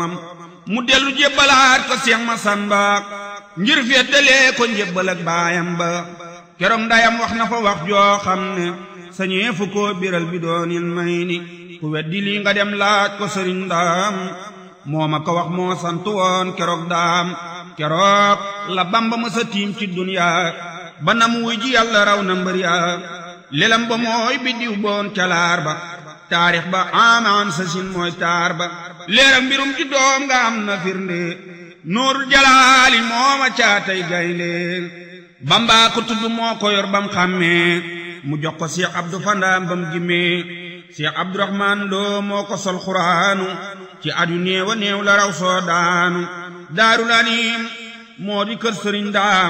mu dellu jébbalaat ko Seex Masamba ngir féetalee ko njébbal ak baayam ba keroog ndayam wax na fa wax joo xam ne sañee fu ko biral bi doonil may ni ku weddi lii nga dem laaj ko sëriñ ndaam moo ma ko wax moo sant woon keroog daam keroog la bamba ma sa tiim ci duniyaa ba nam wuy ji yàlla raw na mbër yaa lelam ba mooy biddiw boon calaar ba taarix ba amaan sa sin mooy taar ba leeram mbirum ci doom nga am na firnde nuurul jalaali mooma caatay gaynde bamba ko tudd moo ko yor bam xàmmee mu jox ko Cheikh Abdou Fandaam bam gimmee Cheikh Abdourahman Lo moo ko sol xuraanu ci adu néewa néew la raw soo daanu daarul anim moo di kër sëriñ daam